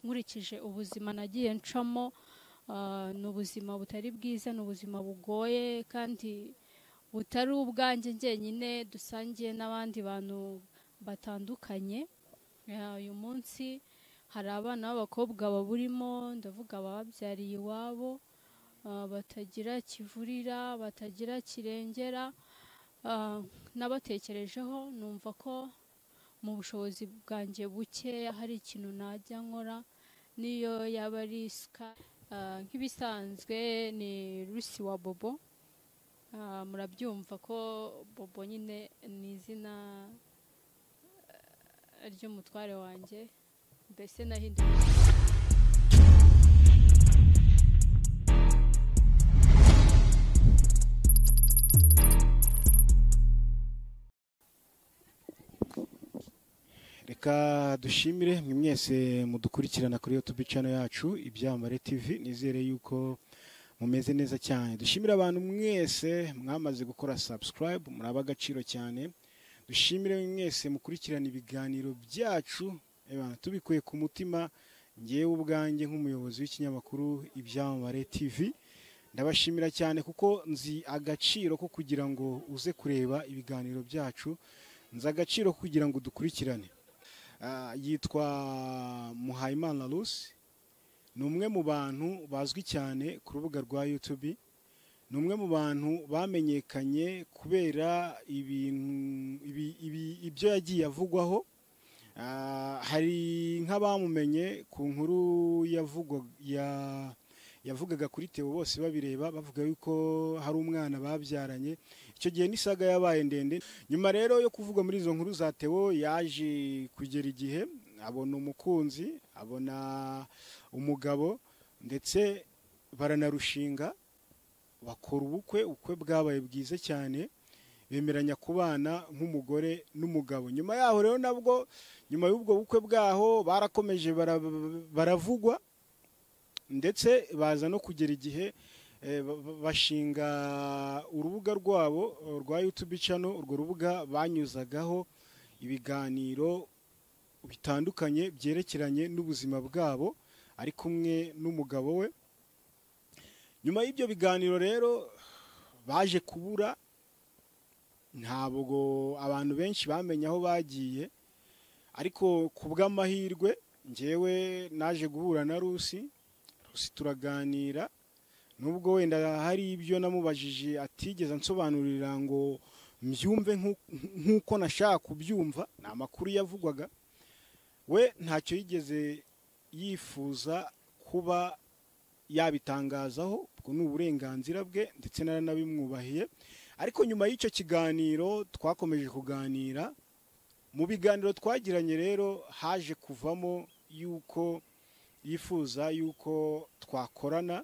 nkurikije ubuzima nagiye ncamo ah, ni ubuzima butari bwiza ni ubuzima bugoye kandi butari ubwanjye njyenyine dusangiye n'abandi bantu batandukanye Ah, uyu munsi hari abana b'abakobwa baburimo ndavuga abababyariye iwabo ah, batagira kivurira batagira kirengera Ah, nabatekerejeho numva ko mu bushobozi bwanjye bukeya hari ikintu najya nkora niyo yaba ari isuka Ah, nk'ibisanzwe ni rusi wa bobo Ah, murabyumva ko bobo nyine ni izina eh, ry'umutware wanjye mbese nahinduye reka dushimire mwe mwese mudukurikirana kuri youtube channel yacu ibyamare tv nizere yuko mumeze neza cyane dushimire abantu mwese mwamaze gukora subscribe muraba agaciro cyane dushimire mwese mukurikirana ibiganiro byacu Ebana, tubikuye ku mutima ngewe ubwanjye nk'umuyobozi w'ikinyamakuru ibyamamare tv ndabashimira cyane kuko nzi agaciro ko kugira ngo uze kureba ibiganiro byacu nzi agaciro ko kugira ngo dukurikirane Ah, yitwa muhayimana lusi ni umwe mu bantu bazwi cyane ku rubuga rwa youtube ni umwe mu bantu bamenyekanye kubera ibintu ibi- ibi- ibyo yagiye avugwaho Ah, hari nk'abamumenye ku nkuru yavugwa- ya- yavugaga kuri teo bose babireba bavuga yuko hari umwana babyaranye icyo gihe n'isaga yabaye ndende nyuma rero yo kuvuga muri izo nkuru za teo yaje kugera igihe abona umukunzi abona umugabo ndetse baranarushinga bakora ubukwe ubukwe bwabaye bwiza cyane bemeranya kubana nk'umugore n'umugabo nyuma yaho rero nabwo nyuma y'ubwo bukwe bwaho barakomeje bara- baravugwa ndetse baza no kugera igihe eh, ba- ba- bashinga urubuga rwabo eh, rwa youtube channel urwo rubuga banyuzagaho ibiganiro bitandukanye byerekeranye n'ubuzima bwabo ari kumwe n'umugabo we nyuma y'ibyo biganiro rero baje kubura ntabwo abantu benshi bamenye aho bagiye ariko ku bw'amahirwe ngewe naje guhura na rusi rusi turaganira nubwo wenda hari ibyo namubajije atigeze ansobanurira ngo mbyumve nk'u- nk'uko nashaka kubyumva ni amakuru yavugwaga we ntacyo yigeze yifuza kuba yabitangazaho ubwo ni uburenganzira bwe ndetse naranabimwubahiye ariko nyuma y'icyo kiganiro twakomeje kuganira mu biganiro twagiranye rero haje kuvamo yuko yifuza yuko twakorana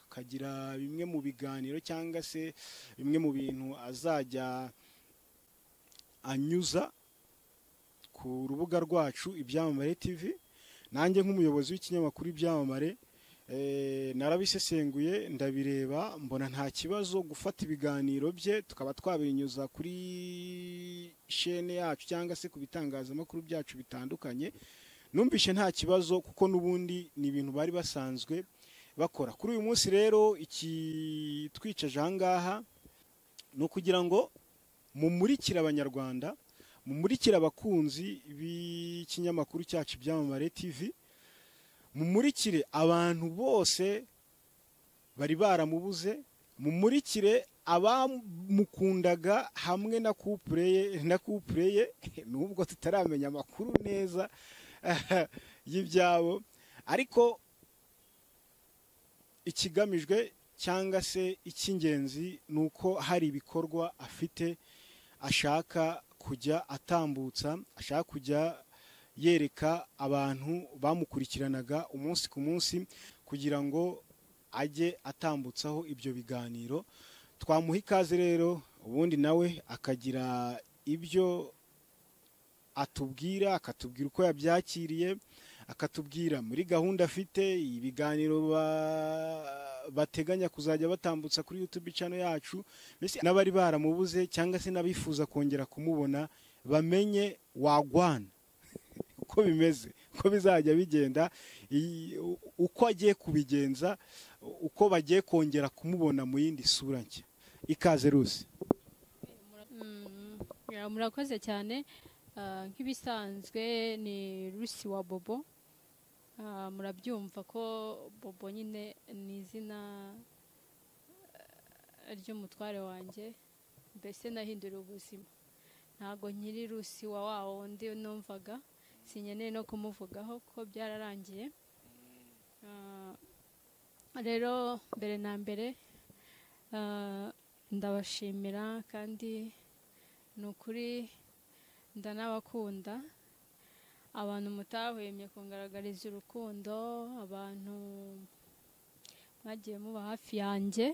akagira bimwe mu biganiro cyangwa se bimwe mu bintu azajya anyuza ku rubuga rwacu ibyamamare tv nanjye nk'umuyobozi w'ikinyamakuru ibyamamare eh, narabisesenguye ndabireba mbona nta kibazo gufata ibiganiro bye tukaba twabinyuza kuri shene yacu cyangwa se ku bitangazamakuru byacu bitandukanye numvishe nta kibazo kuko n'ubundi ni ibintu bari basanzwe bakora kuri uyu munsi rero ikitwicaje aha ngaha ni ukugira ngo mumurikire abanyarwanda mumurikire abakunzi b'ikinyamakuru cyacu ibyamamare tv mumurikire abantu bose bari baramubuze mumurikire abamukundaga hamwe na couple ye na couple ye nubwo tutaramenya amakuru neza y'ibyabo ariko ikigamijwe cyangwa se icy'ingenzi ni uko hari ibikorwa afite ashaka kujya atambutsa ashaka kujya yereka abantu bamukurikiranaga umunsi ku munsi kugira ngo ajye atambutsaho ibyo biganiro twamuha ikaze rero ubundi nawe akagira ibyo atubwira akatubwira uko yabyakiriye akatubwira muri gahunda afite ibiganiro ba- bateganya kuzajya batambutsa kuri youtube channel yacu mbese n'abari baramubuze cyangwa se n'abifuza kongera kumubona bamenye wagwana uko bimeze uko bizajya bigenda iyi- uko agiye kubigenza uko bagiye kongera kumubona mu yindi sura nshya ikaze rusi Mm, yeah, murakoze cyane Ah, nk'ibisanzwe ni rusi wa bobo Ah, murabyumva ko bobo nyine ni izina eh, ry'umutware wanjye mbese nahinduriye ubuzima ntabwo nkiri rusi wa wa wundi numvaga sinkeneye no kumuvugaho kuko byararangiye Ah, rero mbere na mbere ah, ndabashimira kandi ni ukuri ndanabakunda abantu mutahwemye kungaragariza urukundo abantu mwagiye muba hafi yanjye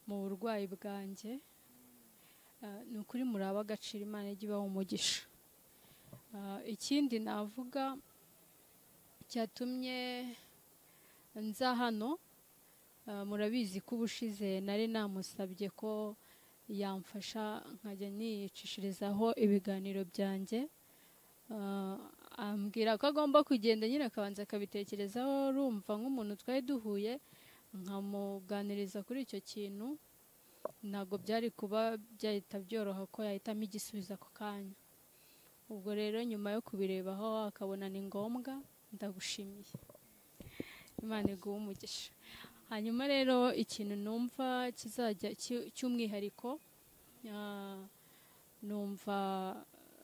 mu burwayi bwanjye Ah, ni ukuri muraba agaciro imana ijya ibaha umugisha Ah, ikindi navuga cyatumye nza hano Ah, murabizi ko ubushize nari namusabye ko yamfasha nkajya niyicishirizaho ibiganiro byanjye Ah, ambwira ko agomba kugenda nyine akabanza akabitekerezaho rumva nk'umuntu twari duhuye nkamuganiriza kuri icyo kintu ntabwo byari kuba byahita byoroha ko yahitamo igisubizo ako kanya ubwo rero nyuma yo kubirebaho akabona ni ngombwa ndagushimiye imana iguhe umugisha hanyuma rero ikintu numva kizajya cy- cy'umwihariko ah, numva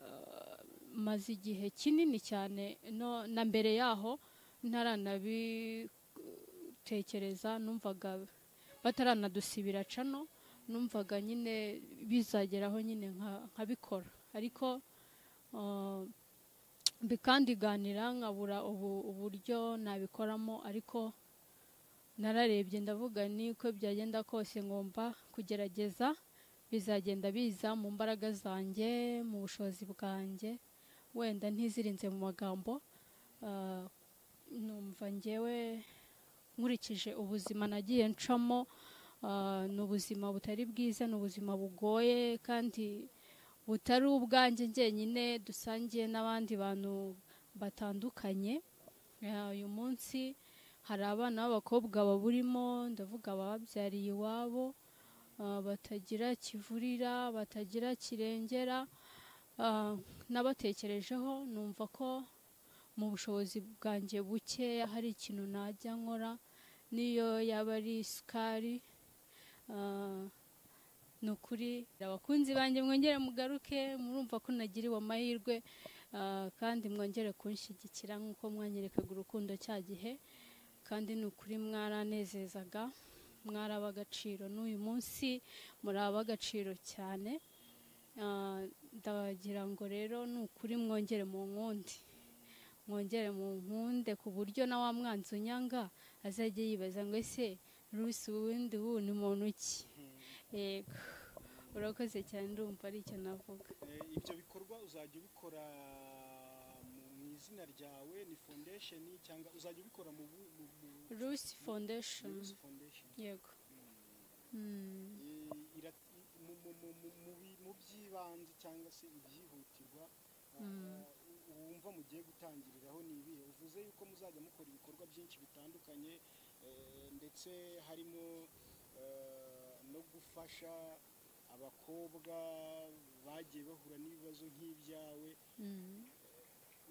ah, maze igihe kinini cyane no- na mbere yaho ntaranabitekereza numvaga bataranadusibira cano numvaga nyine bizageraho nyine nka- nkabikora ariko ah, bikandiganira nkabura ubu- uburyo nabikoramo ariko nararebye ndavuga niko byagenda kose ngomba kugerageza bizagenda biza mu mbaraga zanjye mu bushobozi bwanjye wenda ntizirinze mu magambo ah, numva ngewe nkurikije ubuzima nagiye ncamo ah, ni ubuzima butari bwiza ni ubuzima bugoye kandi butari ubwanjye njyenyine dusangiye n'abandi bantu batandukanye Ah, uyu munsi hari abana b'abakobwa baburimo ndavuga abababyariye iwabo ah, batagira kivurira batagira kirengera ah, nabatekerejeho numva ko mu bushobozi bwanjye bukeya hari ikintu najya nkora n'iyo yaba ari isukari ah, ni ukuri abakunzi banjye mwongere mugaruke murumva ko nagiriwe amahirwe ah, kandi mwongere kunshyigikira nk'uko mwanyerekaga urukundo cya gihe kandi ni ukuri mwaranezezaga mwari ab'agaciro n'uyu munsi muri ab'agaciro cyane Ah, ndagira ngo rero ni ukuri mwongere mu nkundi mwongere mu nkunde ku buryo na wa mwanzi unyanga azajya yibaza ngo ese rusi uwundi ubu ni muntu ki yego urakoze cyane ndumva ari icyo navuga ibyo bikorwa uzajya ubikora mu izina ryawe ni fondesheni cyangwa uzajya ubikora mu rusi foundation fondesheni yego Mm. I- ira- mu- mu- mu- mu- mu bi- mu by'ibanze cyangwa se ibyihutirwa uh, Mm. u- wumva mugiye gutangiriraho ni ibihe uvuze yuko muzajya mukora ibikorwa byinshi bitandukanye eh, ndetse harimo eh, no gufasha abakobwa bagiye bahura n'ibibazo nk'ibyawe Mm.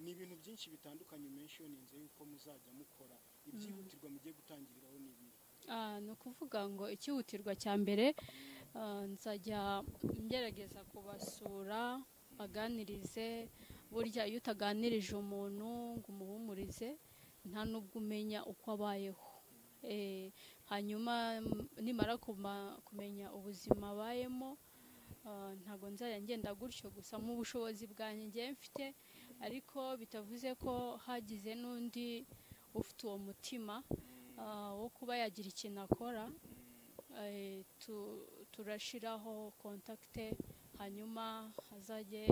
ni ibintu byinshi bitandukanye menshoninze yuko muzajya mukora ibyihutirwa mugiye gutangiriraho ni ibihe Ah, ni ukuvuga ngo ikihutirwa cya mbere ah, nzajya ngerageza kubasura baganirize burya iyo utaganirije umuntu ngo umuhumurize nta n'ubwo umenya uko abayeho Eh, hanyuma m- nimara kuma- kumenya ubuzima abayemo ah, ntabwo nzajya ngenda gutyo gusa mu bushobozi bwanjye ngiye mfite ariko bitavuze ko hagize n'undi ufite uwo mutima ah, wo kuba yagira ikintu akora eh, tu- turashiraho kontakite hanyuma azajye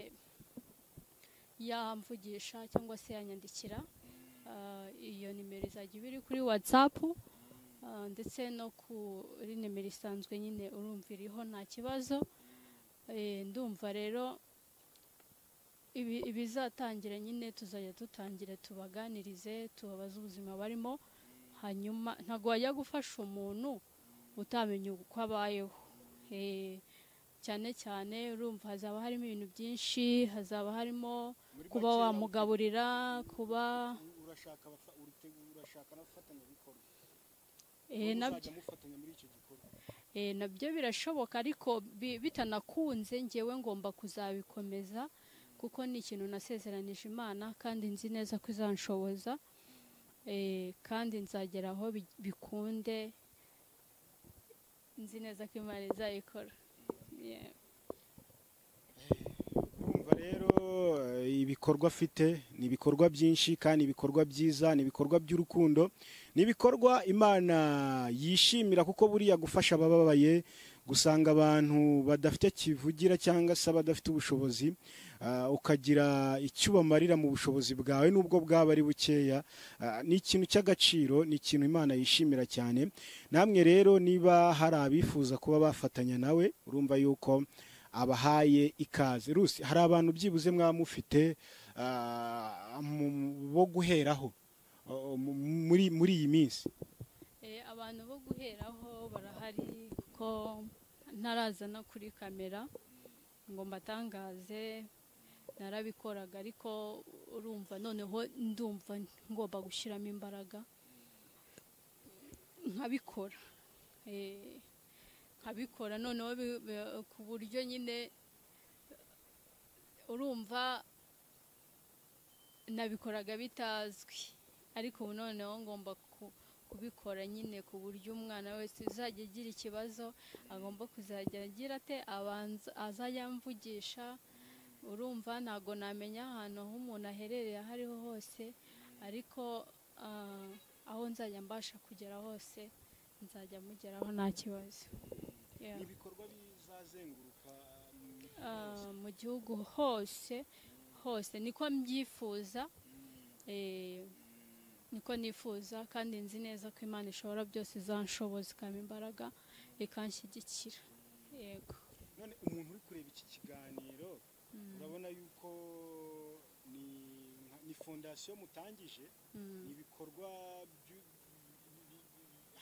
yamvugisha cyangwa se yanyandikira Ah, iyo nimero izajya iba iri kuri watsapu ndetse no kuri nimero isanzwe nyine urumva iriho nta kibazo Eh, ndumva rero ibi ibizatangira nyine tuzajya dutangire tubaganirize tubabaze ubuzima barimo hanyuma ntabwo wajya gufasha umuntu utamenye uko abayeho Eh, cyane cyane urumva hazaba harimo ibintu byinshi hazaba harimo kuba wamugaburira kuba urashaka abafa- urite- urashaka n'abafatanyabikorwa eh, nabyo uzajya mufatanya muri icyo gikorwa Eh, nabyo birashoboka ariko bi- bitanakunze ngewe ngomba kuzabikomeza kuko ni ikintu nasezeranije imana kandi nzi neza ko izanshoboza Eh, kandi nzagera aho bi- bikunde nzi neza ko imana izayikora Yeah. urumva rero eh, ibikorwa afite ni ibikorwa byinshi kandi ibikorwa byiza ni ibikorwa by'urukundo ni ibikorwa imana yishimira kuko buriya gufasha abababaye gusanga abantu badafite kivugira cyangwa se badafite ubushobozi ah, ukagira icyo ubamarira mu bushobozi bwawe nubwo bwaba ari bukeya ah, ni ikintu cy'agaciro ni ikintu imana yishimira cyane namwe rero niba hari abifuza kuba bafatanya nawe urumva yuko abahaye ikaze rusi hari abantu byibuze mwaba mufite ah, mu- bo guheraho ah, mu- muri muri iyi minsi Eh, abantu bo guheraho barahari kuko ntarazana kuri kamera ngo mbatangaze narabikoraga ariko urumva noneho ndumva ngomba gushyiramo imbaraga nkabikora Eh, nkabikora noneho bi- bi- ku buryo nyine urumva nabikoraga bitazwi ariko ubu noneho ngomba ku kubikora nyine ku buryo umwana wese uzajya agira ikibazo agomba kuzajya agira ate abanza azajya amvugisha urumva ntabwo namenya ahantu aho umuntu aherereye aho ariho hose ariko ah, aho nzajya mbasha kugera hose nzajya mugeraho nta kibazo Yeah. ibikorwa bizazenguruka Ah, mu gihugu hose hose niko mbyifuza eh, niko nifuza kandi nzi neza ko imana ishobora byose izanshoboza ikampa imbaraga ikanshyigikira yego none umuntu uri kureba iki kiganiro urabona yuko ni nka- ni fondasiyo mutangije Mm, ni ibikorwa byu-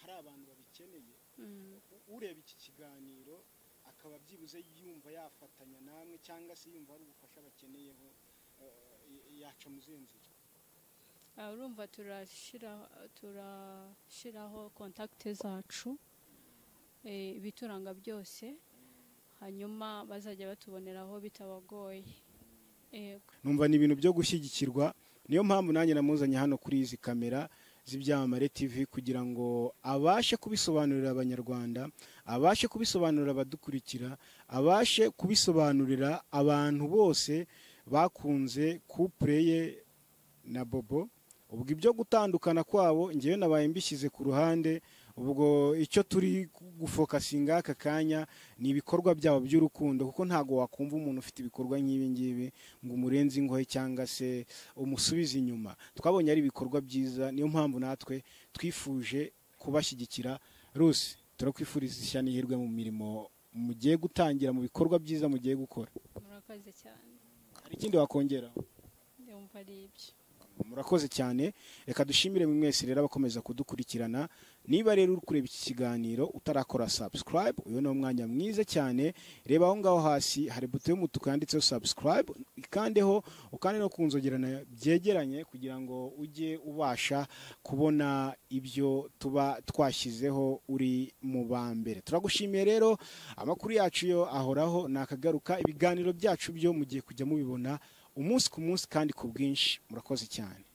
hari abantu babikeneye mm, U- ureba iki kiganiro akaba byibuze yumva yafatanya namwe cyangwa se yumva hari ubufasha bakeneyeho eh, yaca mu zihe nzira ah, urumva turashira- turashyiraho kontakite zacu eh, ibituranga byose hanyuma bazajya batuboneraho bitabagoye yego numva ni ibintu byo gushyigikirwa niyo mpamvu nanjye namuzanye hano kuri izi kamera z'ibyamamare tv kugira ngo abashe kubisobanurira abanyarwanda abashe kubisobanurira abadukurikira abashe kubisobanurira abantu bose bakunze kupure ye na bobo ubwo ibyo gutandukana kwabo ngewe nabaye mbishyize ku ruhande ubwo icyo turi gufokasinga aka kanya ni ibikorwa byabo by'urukundo kuko ntabwo wakumva umuntu ufite ibikorwa nk'ibi ngibi ngo umurenze ingohe cyangwa se umusubize inyuma twabonye ari ibikorwa byiza niyo mpamvu natwe twifuje kubashyigikira rusi turakwifuriza ishya n'ihirwe mu mirimo mugiye gutangira mu bikorwa byiza mugiye gukora murakoze cyane hari ikindi wakongeraho ndumva ari ibyo murakoze cyane reka dushimire mwe mwese rero abakomeza kudukurikirana niba rero uri kureba iki kiganiro utarakora subscribe uyu ni umwanya mwiza cyane reba aho ngaho hasi hari buto y'umutuku yanditseho subscribe ikandeho ukande no ku nzogerana byegeranye kugira ngo ujye ubasha kubona ibyo tuba twashyizeho uri mu ba mbere turagushimiye rero amakuru yacu yo ahoraho nakagaruka ibiganiro byacu byo mugiye kujya mubibona umunsi ku munsi kandi ku bwinshi murakoze cyane